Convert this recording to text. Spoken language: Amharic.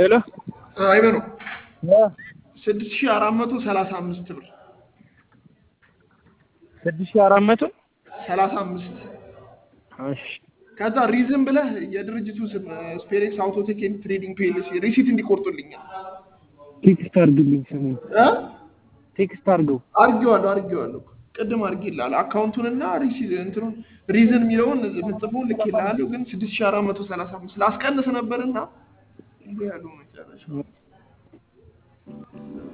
ሄሎ አይበሉ እ ስድስት ሺህ አራት መቶ ሰላሳ አምስት ብር ስድስት ሺህ አራት መቶ ሰላሳ አምስት እሺ ከዛ ሪዝን ብለህ የድርጅቱ ስም ስፔሬክስ አውቶቴክ ኤንድ ትሬዲንግ ፒኤልሲ ሪሲት እንዲቆርጡልኛል ቴክስት አድርግልኝ ስሙን እ ቴክስት አድርገው አርጌዋለሁ አርጌዋለሁ ቅድም አርጌልሃለሁ አካውንቱንና ሪሲት እንትኑን ሪዝን የሚለውን የምጽፈውን ልኬልሃለሁ ግን ስድስት ሺህ አራት መቶ ሰላሳ አምስት ላስቀንስ ነበርና ይሄ ያለው መጨረሻ